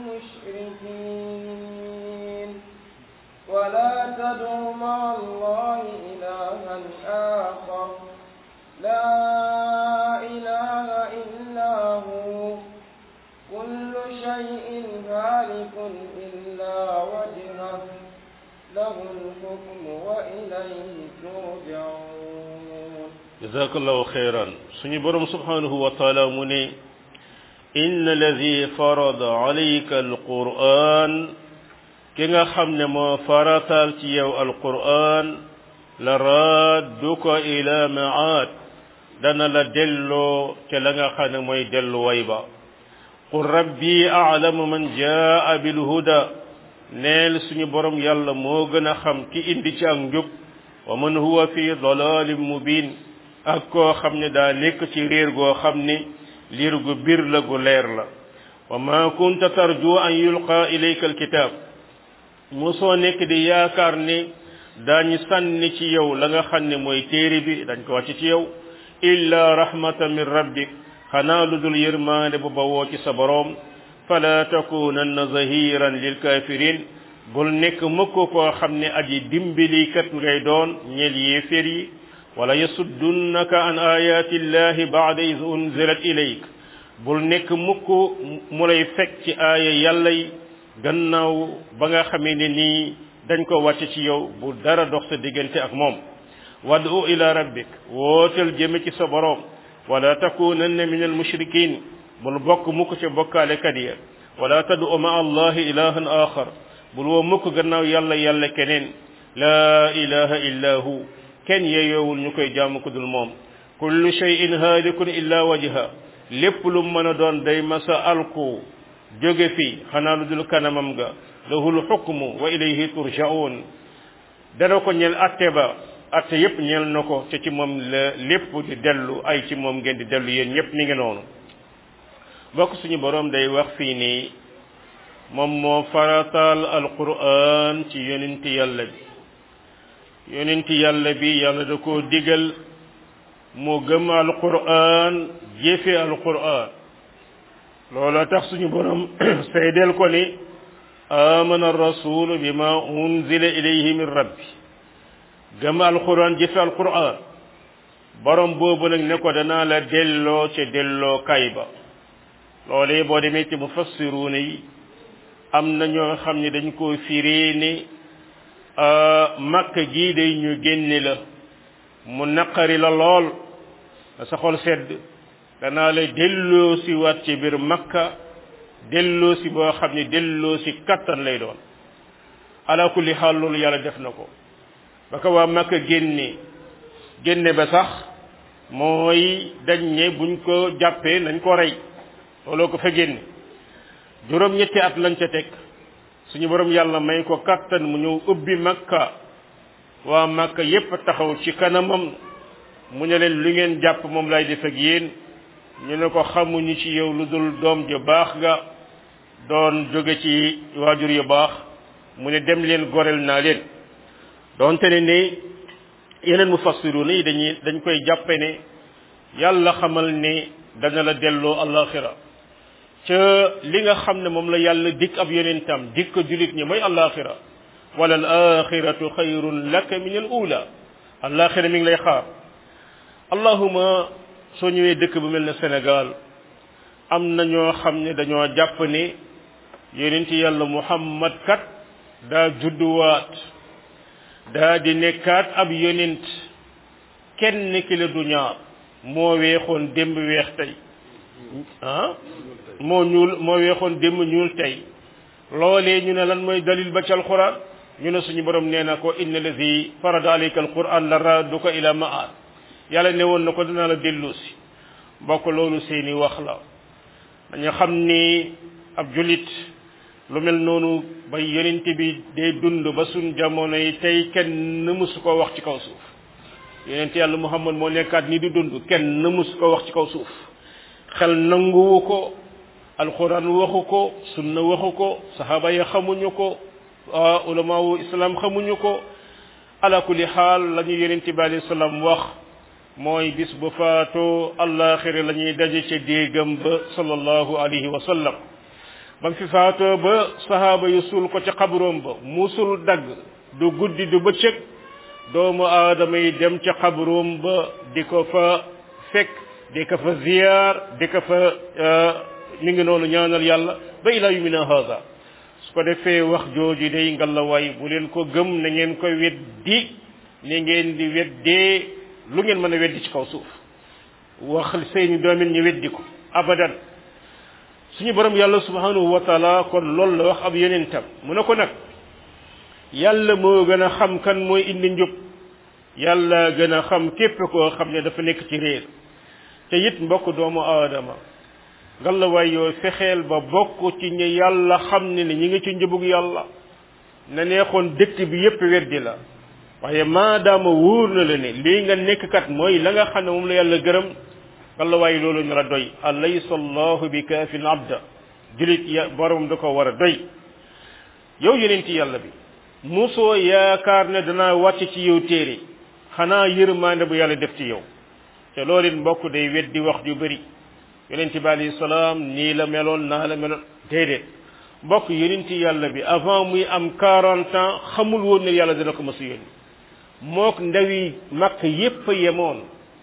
Speaker 2: المشركين ولا تدع مع الله إلها آخر لا إله إلا هو كل شيء هالك إلا وجهه له الحكم وإليه ترجعون
Speaker 1: jazakallahu xeyran suñu borom subhanahu wa taala mu ne inna alladi farada alayka alquran ki nga xam ne moo faratal ci yow alquran la radduka ila maad dana la delloo te la nga xam ne mooy delluway ba qul rabbi a'lamu man jaa bilhuda neel suñu borom yàlla moo gën a xam ki indi ci ak njub wa man huwa fi dalalin mubin ak koo xam ne daa nekk ci réer goo xam ne liir gu bir la gu leer la wa ma kunta tarju an yulqa ilayka alkitab mosoo nekk di yaakaar ne daañu sànni ci yow la nga xam ne mooy téere bi dañ ko wàcc ci yow illa rahmatan min rabbik xanaa lu dul yërmaande bu bawoo ci sa boroom fala takunanna zahiran lil kafirin bul nekk mukk koo xam ne aji dimbilikat ngay doon ñeel yéeféer yi wala yasuddunaka an ayati llahi ba'da iz unzilat ilayk bul nekk mukk mu lay fekk ci aaya yàlla yi gannaaw ba nga xamee ne nii dañ ko wàcc ci yow bu dara dox sa diggante ak moom wad'u ila rabbik wootal jëme ci sa boroom wala takunanna min al mushrikin bul bokk mukk ca bokkaalekat ya wala tad'u ma allahi ilahan axar bul woo mukk gannaaw yàlla yàlla keneen laa ilaha illa hu kenn yeyoowul ñu koy jaamu ku dul moom kullu shay'in haalikun illa wajha lépp lu mën a doon day masa alku jóge fi xanaa lu dul kanamam ga lahul xukmu wa ilayhi turja'un dana ko ñeel atte ba atte yépp ñeel na ko te ci moom la lépp di dellu ay ci moom ngeen di dellu yéen ñépp mi ngi noonu bokk suñu boroom day wax fii nii moom moo farataal alquran ci yonenti yàlla bi yonenti yàlla bi yàlla da koo digal moo gëm alquran jëfe alquran loola tax suñu borom seydeel ko ni amana arrasulu bima unzila ilayhi min rabbi gëm alquran jëfe alquran borom boobu nag ne ko danaa la delloo ca delloo kay ba loolee boo demee ci mufassiruuna yi am na ñoo xam ne dañ koo firee ni makka gii day ñu génne la mu naqari la lool sa xol sedd danaa la delloo si waat ci biir makka delloo si boo xam ne delloo si kattan lay doon ala kulli xaal loolu yàlla def na ko ba ko waa makka génne génne ba sax mooy dañ ne buñ ko jàppee nañ ko rey looloo ko fa génne juróom ñetti at lañ ca teg suñu borom yàlla may ko kattan mu ñëw ubbi makka waa makka yépp taxaw ci kanamam mu ne leen lu ngeen jàpp moom lay def ak yéen ñu ne ko xamuñu ci yow lu dul doom ju baax nga doon jóge ci waajur yu baax mu ne dem leen gorel naa leen doonte ne ni yeneen mufassiruna yi dañuy dañ koy jàppe ne yàlla xamal ne dana la delloo alaxira ca li nga xam ne moom la yàlla dikk ab yonentam dikk julit ñi mooy alaxira wala al axiratu xayrun laka min al ula alaxira mi ngi lay xaar allahuma soo ñëwee dëkk bu mel ne Sénégal am na ñoo xam ne dañoo jàpp ne yonent yàlla muhammad kat daa judduwaat daa di nekkaat ab yonent kenn ki la du ñaar moo weexoon démb weex tey ah moo ñuul moo weexoon démb ñuul tey loolee ñu ne lan mooy dalil ba ci alquran ñu ne suñu borom nee na ko inna lazi farada alayka alquran la radduka ila maad yàlla ne woon na ko dinaa la dellu si mbokk loolu seeni wax la dañu xam ni ab julit lu mel noonu ba yonent bi day dund ba suñ jamono yi tey kenn mësu ko wax ci kaw suuf yonent yàlla muhammad moo nekkaat ni di dund kenn mësu ko wax ci kaw suuf xel nanguwu ko alquran waxu ko sunna waxu ko saxaaba ya xamuñu ko ulamaawu islam xamuñu ko ala kulli xaal la ñu yonent bi alayhi salaam wax mooy bis bu faatoo allaxira la ñuy daje ca déegam ba sallallahu alayhi wa sallam ba fi faatoo ba sahaaba yu suul ko ca xabroom ba musul dagg du guddi du bëccëg doomu aadama yi dem ca xabroom ba di ko fa fekk di ko fa ziyaar di ko fa mi ngi noonu ñaanal yàlla ba ila yumina hada su ko defee wax jooju day ngalawaay bu leen ko gëm na ngeen ko weddi ni ngeen di weddee lu ngeen mën a weddi ci kaw suuf wax seeni doomin ñu weddi ko abadan suñu borom yàlla subhanahu wa taala kon loolu la wax ab yonentam mu ne ko nag yàlla moo gën a xam kan mooy indi njub yàlla gën a xam képp koo xam ne dafa nekk ci réer te it mbokk doomu aadama ngalawaay yoo fexeel ba bokk ci ñi yàlla xam ne ni ñi ngi ci njubug yàlla na neexoon dëkk bi yépp weddi la waaye maadaama wóor na la ne lii nga nekk kat mooy la nga xam ne moom la yàlla gërëm ngalawaay loolu ñu la doy alaysa allahu bi kaafin abda julit ya borom da ko war a doy yow yeneen ci yàlla bi musoo yaakaar ne danaa wàcc ci yow téere xanaa yërmaande bu yàlla def ci yow te loolu it mbokk day weddi wax ju bëri yonent bi alayhi salaam nii la meloon naa la meloon déedéet mbokk yonent yàlla bi avant muy am 40 ans xamul woon ne yàlla dina ko mës a yónni mook ndawi makk yépp a yemoon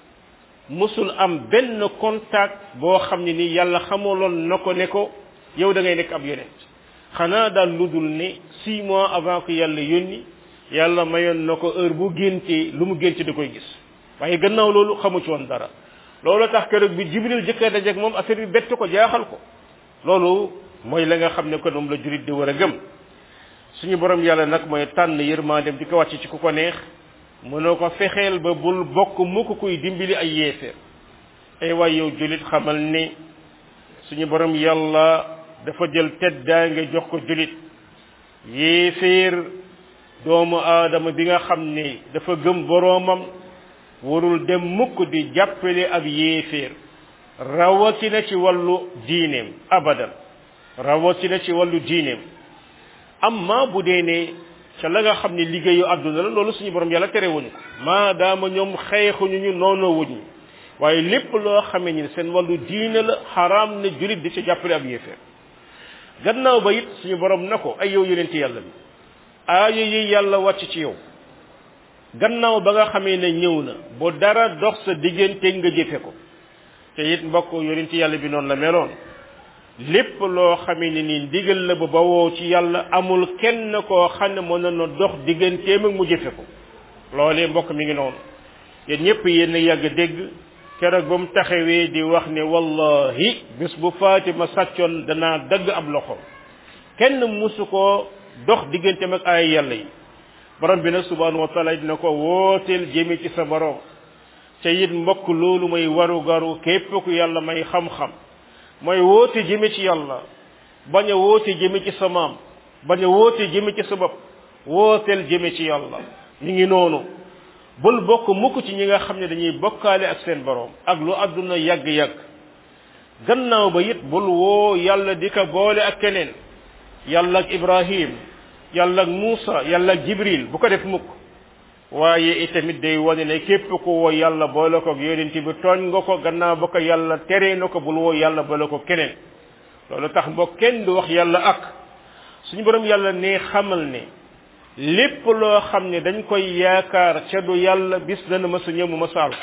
Speaker 1: mësul am benn contact boo xam ne ni yàlla xamaloon na ko ne ko yow da ngay nekk ab yonent xanaa daal lu dul ne six mois avant que yàlla yónni yàlla mayoon na ko heure bu géntee lu mu génte da koy gis waaye gannaaw loolu xamu ci woon dara loolu tax keroog bi jibril jëkkee dajeeg moom affaire bi bett ko jaaxal ko loolu mooy la nga xam ne ko moom la jurit di war a gëm suñu borom yàlla nag mooy tànn yërmaandem di ko wàcc ci ku ko neex mënoo ko fexeel ba bul bokk mukk kuy dimbali ay yéeféer ay waay yow julit xamal ne suñu borom yàlla dafa jël teddaange jox ko julit yéeféer doomu aadama bi nga xam ne dafa gëm boroomam warul dem mukk di jàppale ab yéeféer rawatina ci wàllu diineem abadan rawatina ci wàllu diineem amma bu dee ne ca la nga xam ne liggéeyu àdduna la loolu suñu borom yàlla tere wuñu ko maadaama ñoom xeexuñu ñu noonu wuñu waaye lépp loo xamee ni seen wàllu diine la xaraam na julit di ci jàppale ab yéeféer gannaaw ba it suñu borom na ko ay yow yonent yàlla bi aaya yi yàlla wàcc ci yow gannaaw ba nga xamee ne ñëw na bu dara dox sa diggante nga jëfe ko te it mbokk yonent yàlla bi noonu la meloon lépp loo xamee ne ni ndigal la ba bawoo ci yàlla amul kenn koo xam ne mën na dox digganteem ak mu jëfe ko loolee mbokk mi ngi noonu yéen ñëpp yéen a yàgg dégg keroog ba mu taxawee di wax ne wallahi bis bu Fatima sàccoon danaa dagg ab loxo kenn musu koo dox digganteem ak ay yàlla yi borom bi nag subhanahu wa taala dina ko wooteel jëme ci sa borom ca it mbokk loolu mooy waru garu képp ku yàlla may xam-xam mooy woote jëme ci yàlla bañ a woote jëme ci sa maam bañ a woote jëme ci sa bopp wooteel jëme ci yàlla ñu ngi noonu bul bokk mukk ci ñi nga xam ne dañuy bokkaale ak seen borom ak lu àdduna yàgg-yàgg gannaaw ba it bul woo yàlla di ko boole ak keneen yàlla ak ibrahim yàlla ak muusa yàlla ak jibril bu ko def mukk waaye itamit day wane ne képp ku woo yàlla boole ko yonent bi tooñ nga ko gannaaw ba ko yàlla teree na ko bul woo yàlla boole ko keneen loolu tax mbokk kenn du wax yàlla ak suñu borom yàlla ne xamal ne lépp loo xam ne dañ koy yaakaar ca du yàlla bis dana ma sa ñëw mu ma saal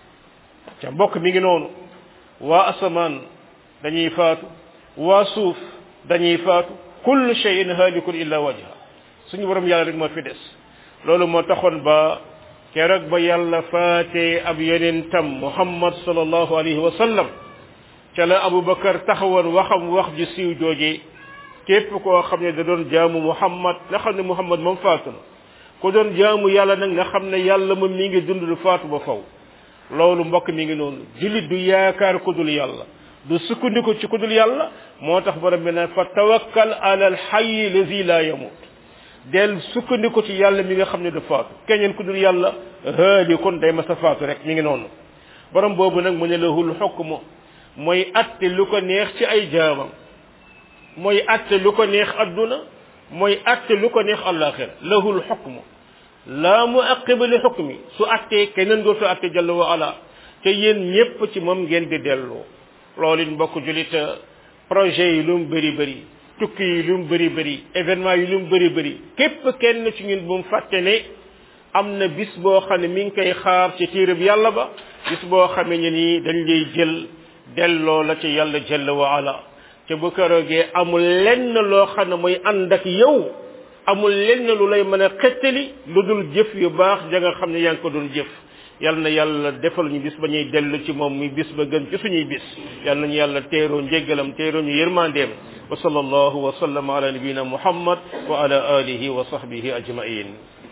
Speaker 1: ca mbokk mi ngi noonu waa asamaan dañuy faatu waa suuf dañuy faatu kullu shay'in halikun illa wajha suñu borom yàlla rek moo fi des loolu moo taxoon ba keroog ba yàlla faatee ab yonentam muhammad sallallahu alayhi wa sallam ca la abubakar taxawoon waxam wax ju siiw jooje képp koo xam ne da doon jaamu muhammad nga xam ne muhammad moom faatu na ku doon jaamu yàlla nag nga xam ne yàlla moom mi ngi dund du faatu ba faw loolu mbokk mi ngi noonu jullit du yaakaar ku dul yàlla du sukkandiku ci ku dul yàlla moo tax borom bi ne fa tawakkal ala al hayy lazi la yamut del sukkandiku ci yàlla mi nga xam ne du faatu keneen ku dul yàlla haali kon day masa faatu rek mi ngi noonu borom boobu nag mu ne lahul xukmu mooy atte lu ko neex ci ay jaamam mooy atte lu ko neex adduna mooy atte lu ko neex àllaaxira lahul xukmu laa mu aqiba li xukmi su attee keneen dootu atte jalla wa ala te yéen ñépp ci moom ngeen di delloo loolu it mbokk julit projet yi lu mu bëri bëri tukki yi lu mu bëri bëri événement yi lu mu bëri bëri képp kenn ci ñun bu mu fàtte ne am na bis boo xam ne mi ngi koy xaar ci tiirab yàlla ba bis boo xamee ne nii dañ lay jël delloo la ci yàlla jalla wa ala te bu keroogee amul lenn loo xam ne mooy ànd ak yow amul lenn lu lay mën a xettali lu dul jëf yu baax ja nga xam ne yaa ngi ko doon jëf yal na yàlla defal ñu bis ba ñuy dellu ci moom muy bis ba gën ci suñuy bis yal nañu yàlla teeroo njéggalam teeroo ñu yërmandeem wa sallallahu wa sallama ala nabiyina muhammad wa ala alihi wa sahbihi ajmain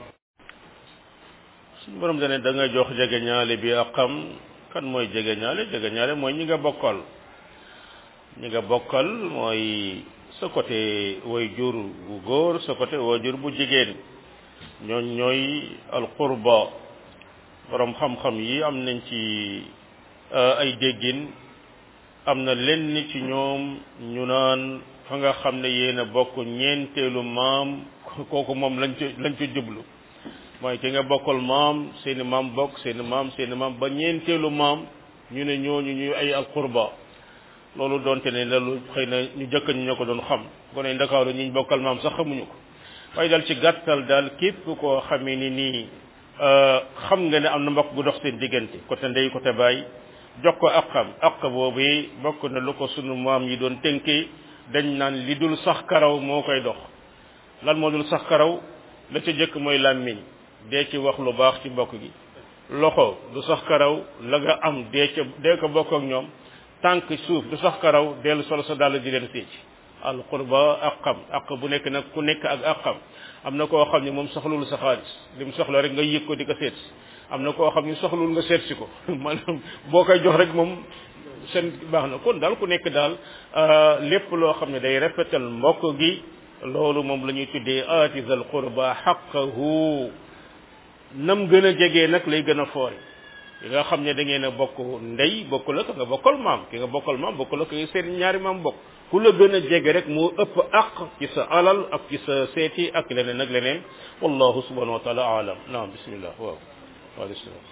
Speaker 1: suñu borom dane da nga jox jege ñaale bi ak xam kan mooy jege ñaale jege ñaale mooy ñi nga bokkal ñi nga bokkal mooy sa côté way jur bu góor sa côté way jur bu jigéen ñooñ ñooy alqurba borom xam-xam yi am nañ ci ay déggin am na lenn ci ñoom ñu naan fa nga xam ne yéen a bokk ñeenteelu maam kooku moom lañ ci lañ ci jublu mooy ki nga bokkal maam seeni maam bokk seeni maam seeni maam ba ñeenteelu maam ñu ne ñooñu ñuy ay alqurba loolu doonte ne loolu xëy na ñu jëkk ñu ñoo ko doon xam ko ne ndakaaru ñi bokkal maam sax xamuñu ko waaye daal ci gàttal daal képp koo xamee ni nii xam nga ne am na mbokk bu dox seen diggante côté ndey côté baay jox ko aqam aq boobu bokk na lu ko sunu maam yi doon tënkee dañ naan li dul sax karaw moo koy dox lan moo dul sax karaw la ca jëkk mooy làmmiñ dee ci wax lu baax ci mbokk gi loxo du sax karaw la nga am dee ca dee ko bokk ak ñoom tànk suuf du sax karaw dellu solo sa dàll di leen sécc al qurba aqam aq bu nekk nag ku nekk ak aqam am na koo xam ne moom soxlul sa xaalis li mu soxla rek nga yëg ko di ko seet si am na koo xam ne soxlul nga seet si ko maanaam boo koy jox rek moom seen baax na kon daal ku nekk daal lépp loo xam ne day rafetal mbokk gi loolu moom la ñuy tuddee aatizal qurba xaqahu nam gën a jegee nag lay gën a foore yi nga xam ne da ngeen a bokk ndey bokk la ka nga bokkal maam ki nga bokkal maam bokk la ka seen ñaari maam bokk ku la gën a jege rek moo ëpp aq ci sa alal ak ci sa seeti ak leneen ak leneen wallahu subhanahu wa taala alam naam bismillah waaw waaleykum salaam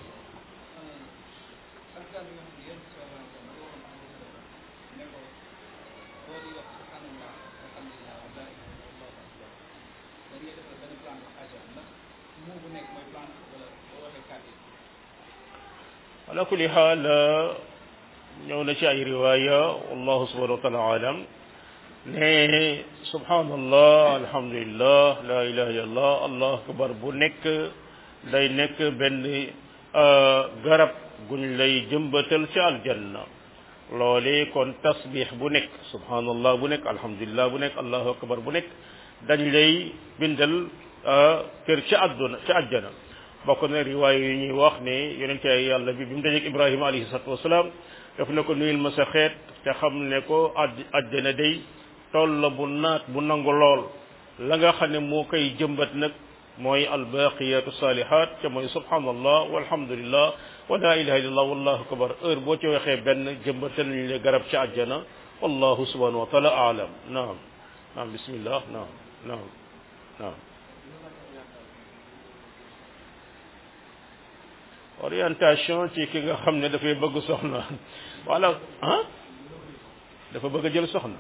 Speaker 1: ala kulli xaal ñëw na ci ay riwaya wallahu subhanahu wa taala alam ne subhanallah alhamdulillah la ilaha illallah allah akbar bu nekk day nekk benn garab guñ lay jëmbatal ci aljanna loole kon tasbix bu nekk subhanallah bu nekk alhamdulillah bu nekk allahu akbar bu nekk dañ lay bindal kër ci àdduna ci àjjana bokk na riwaay yu ñuy wax ne yonente ay yàlla bi bi mu dajeeg ibrahima alayhi salatu wasalaam daf ne ko nuyul ma sa xeet te xam ne ko àdd àjjana day tool la bu naat bu nangu lool la nga xam ne moo koy jëmbat nag mooy albaqiyatu salihat te mooy subhanallah walhamdulillah wa la ilaha illallah wallahu akbar heure boo ci waxee benn jëmbatal nañu le garab ci àjjana wallahu subhanahu wa taala aalam naam naam bismillah naam naam naam orientation ci ki nga xam ne dafay bëgg soxna wala ah dafa bëgg a jël soxna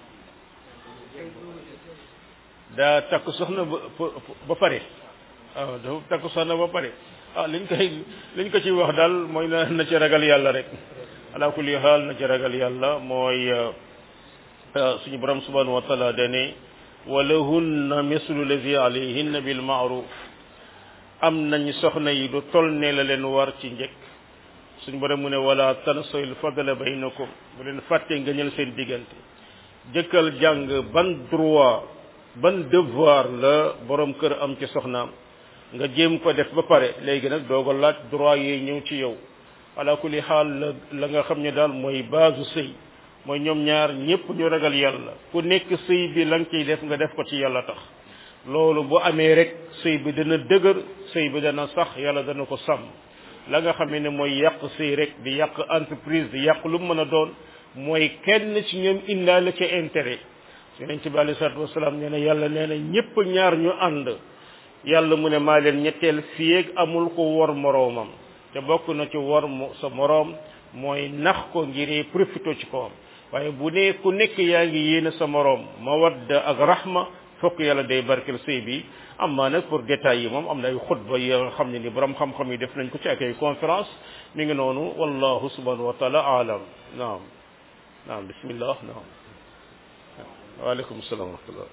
Speaker 1: daa takk soxna ba ba pare waaw dafa takk soxna ba pare ah liñ koy liñ ko ci wax daal mooy na na ci ragal yàlla rek ala kulli xaal na ci ragal yàlla mooy suñu borom subhanahu wa taala dane walahunna mislu lazi alayhinna bil ma'ruf am nañ soxna yi du tol ne la leen war ci njëkk suñu borom mu ne wala tansoyil fadla baynakum bu leen fàtte nga ñël seen diggante jëkkal jàng ban droit ban devoir la borom kër am ci soxnaam nga jéem ko def ba pare léegi nag dooga laaj droit yi ñëw ci yow ala kulli xaal la la nga xam ne daal mooy base sëy mooy ñoom ñaar ñëpp ñu ragal yàlla ku nekk sëy bi la nga ciy def nga def ko ci yàlla tax loolu bu amee rek sëy bi dana dëgër sëy bi dana sax yàlla dana ko sàmm la nga xam ne mooy yàq sëy rek di yàq entreprise di yàq lu mu mën a doon mooy kenn ci ñoom indaale ca intérêt yonent bi alei salatu wasalaam nee na yàlla nee na ñëpp ñaar ñu ànd yàlla mu ne maa leen ñetteel fiyeeg amul ko wor moroomam te bokk na ci wor sa moroom mooy nax ko ngir profito ci kawam waaye bu ne ku nekk yaa ngi yéene sa moroom mawadda ak rahma fokk yàlla day barkel sëy bi amma nag pour détails yi moom am na ay xutba yi nga xam ne ni borom xam-xam yi def nañ ko ci ak ay conférence mi ngi noonu wallahu subhanahu wa taala alam naam naam bismillah naam waaleykum salaam wa rahmatullah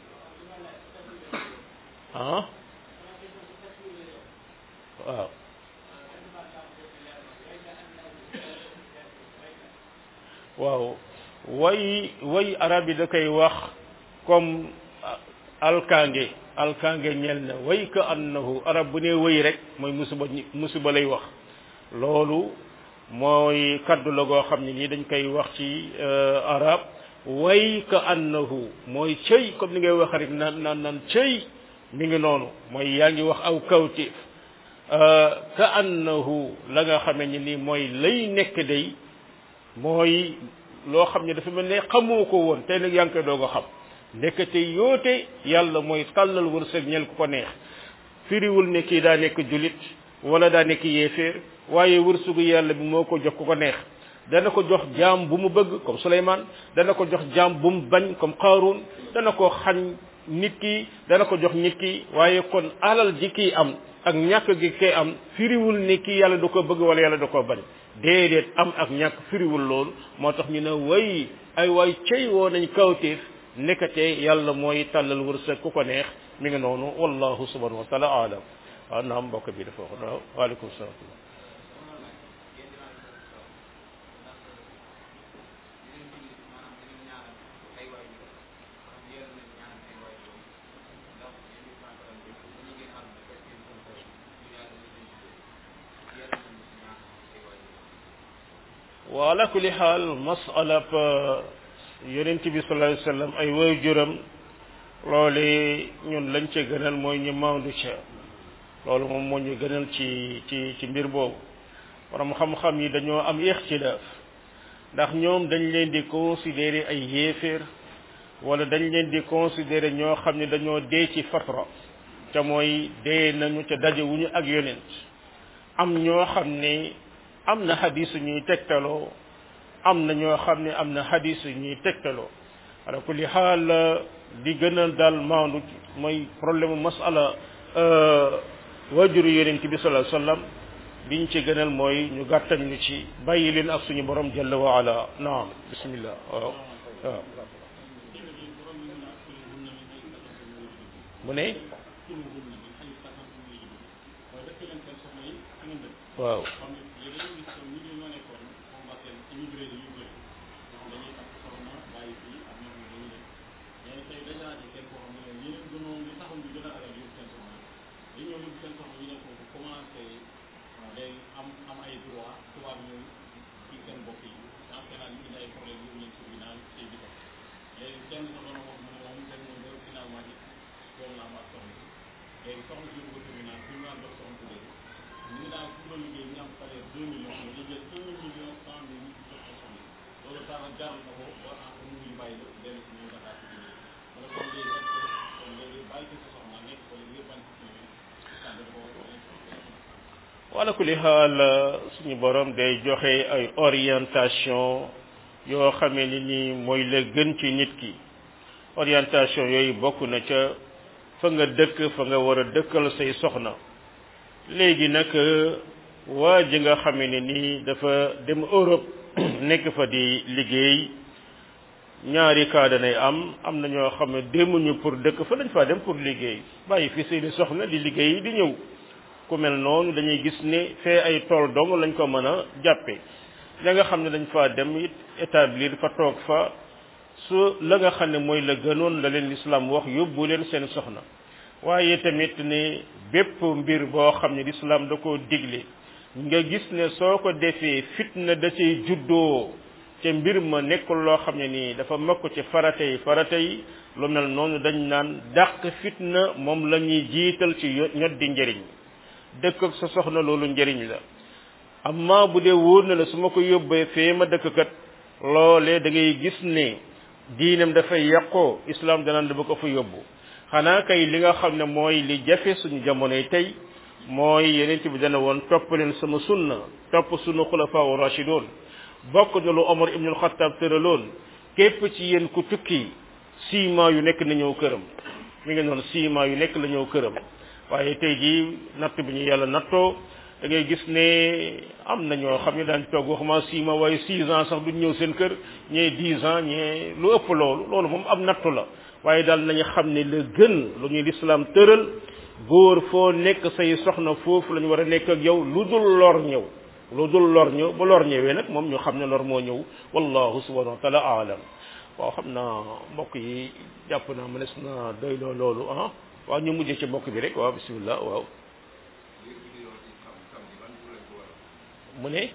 Speaker 1: ah waaw waaw way way arab yi da koy wax comme alkaange alkaange ñel na way ka annahu arab bu ne way rek mooy musiba musiba lay wax loolu mooy kaddu la goo xam ne nii dañ koy wax ci arab way ka annahu mooy cëy comme ni ngay wax rek naan naan naan cëy mi ngi noonu mooy yaa ngi wax aw kawtif ka annahu la nga xamee ni nii mooy lay nekk day mooy loo xam ne dafa mel ne xamoo ko woon tey nag yaa ngi koy doog a xam ndekete yoote yàlla mooy tàllal wërsëg ñel ku ko neex firiwul ne kii daa nekk julit wala daa nekk yéeféer waaye wërsëgu yàlla bi moo ko jox ku ko neex dana ko jox jaam bu mu bëgg comme Souleymane dana ko jox jaam bu mu bañ comme Qaaruun dana ko xañ nit ki dana ko jox nit ki waaye kon alal ji kii am ak ñàkk gi kay am firiwul ne kii yàlla da ko bëgg wala yàlla da ko bañ déedéet am ak ñàkk firiwul loolu moo tax ñu ne way ay waay cey woo nañ kawteef nekkate yàlla mooy tàllal wërsëg ku ko neex mi ngi noonu wallahu subhanahu wa taala alam waaw naam mbokk bi dafa wax waaw waaleykum salaam wa ala kulli xaal masalab yonent bi sallallahu alayhi wasallam ay waajuram loole ñun lañ ca gënal mooy ñu maandu ca loolu moom moo ñu gënal ci ci ci mbir boobu borom xam-xam yi dañoo am ixtilaaf ndax ñoom dañ leen di considérer ay yéeféer wala dañ leen di considérer ñoo xam ne dañoo dee ci fatra te mooy dee nañu ca dajewuñu ak yonent am ñoo xam ne am na xadis ñuy tegtaloo am na ñoo xam ne am na xadis ñuy tegtaloo ala kulli xaal di gën a daal maandu mooy problème masala waajuru yonent bi sallallahu alayhi wasallam biñ ci gënal mooy ñu gàttañ ñu ci bàyyi leen ak suñu borom jalla wa ala naam bismillah waaw waaw mu ne waaw wala kulli xaal suñu borom day joxe ay orientation yoo xamee ni ni mooy la gën ci nit ki orientation yooyu bokk na ca fa nga dëkk fa nga war a dëkkal say soxna léegi nag waa ji nga xamee ne nii dafa dem Europe nekk fa di liggéey ñaari cas danay am am na ñoo xam ne demuñu pour dëkk fa dañ faa dem pour liggéey bàyyi fi seeni soxna di liggéey di ñëw ku mel noonu dañuy gis ne fee ay tool dong lañ ko mën a jàppe la nga xam ne dañ faa dem it établir fa toog fa su la nga xam ne mooy la gënoon la leen lislaam wax yóbbu leen seen soxna waaye tamit ne bépp mbir boo xam ne lislaam da koo digle nga gis ne soo ko defee fitna da cay juddoo te mbir ma nekkul loo xam ne nii dafa mokk ci farata yi farata yi lu mel noonu dañ naan dàq fitna moom la ñuy jiital ci ñot di njëriñ dëkk ak sa soxna loolu njëriñ la amma bu dee wóor na la su ma ko yóbbee fee ma dëkk kat loolee da ngay gis ne diinam dafay yàqoo islam danaan dama ko fa yóbbu xanaa kay li nga xam ne mooy li jafe suñu jamonoy tey mooy yeneen bi dana woon topp leen sama sunna topp sunu xulafaa rashidun bokk na lu Omar ibnul Xattaab tëraloon képp ci yéen ku tukki six mois yu nekk na ñëw këram mi ngi noonu six mois yu nekk la ñëw këram waaye tey jii natt bi ñu yàlla nattoo da ngay gis ne am na ñoo xam ne daan toog waxuma six mois waaye six ans sax duñ ñëw seen kër ñee dix ans ñee lu ëpp loolu loolu moom am nattu la waaye daal nañu xam ne la gën lu ñuy lislaam tëral góor foo nekk say soxna foofu la ñu war a nekk ak yow lu dul lor ñëw lu dul lor ñëw ba lor ñëwee nag moom ñu xam ne lor moo ñëw wallahu subhanahu wa taala aalam waaw xam naa mbokk yi jàpp naa mënees na doy loo loolu ah waaw ñu mujjee ci mbokk bi rek waaw bismillah waaw mu ne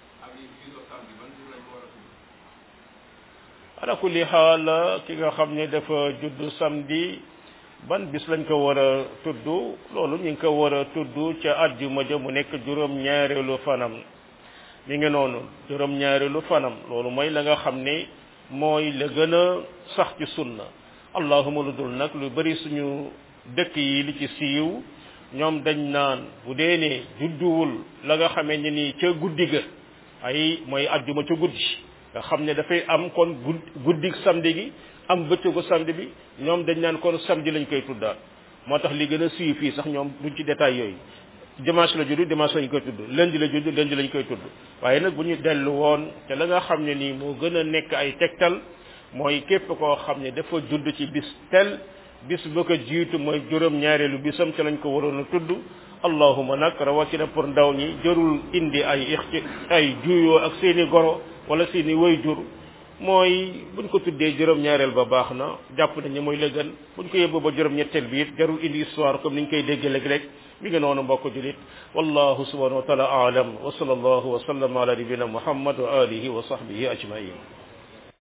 Speaker 1: ala kulli xaal ki nga xam ne dafa judd samedi ban bis lañ ko war a tudd loolu ñu ngi ko war a tudd ca àjjuma ja mu nekk juróom ñaareelu fanam mi ngi noonu juróom ñaareelu fanam loolu mooy la nga xam ne mooy la gën a sax ci sunna allahuma lu dul nag lu bari suñu dëkk yi li ci siiw ñoom dañ naan bu dee ne judduwul la nga xamee ne nii ca guddi ga ay mooy àjjuma ca guddi nga xam ne dafay am kon guddi samedi gi am bëccëgu samedi bi ñoom dañ naan kon samedi lañ koy tuddaat moo tax li gën a siiw fii sax ñoom duñ ci détail yooyu dimanche la judd dimanche lañ koy tudd lundi la judd lundi lañ koy tudd waaye nag bu ñu dellu woon te la nga xam ne nii moo gën a nekk ay tegtal mooy képp koo xam ne dafa judd ci bis tel bis ba ko jiitu mooy juróom ñaareelu bisam ca lañ ko waroon a tudd allahuma nag rawatina pour ndaw ñi jërul indi ay ixti ay juyoo ak seeni goro wala seeni wayjur mooy buñ ko tuddee juróom ñaareel ba baax na jàpp nañ ne mooy la gën buñ ko yóbbu ba juróom ñetteel bi it jarul indi histoire comme niñ koy dégg léeg-léeg mi ngi noonu mbokk julit wallahu subhanahu wa taala aalam wa sallallahu wa sallam ala nabina muhammad wa alihi wa sahbihi ajmain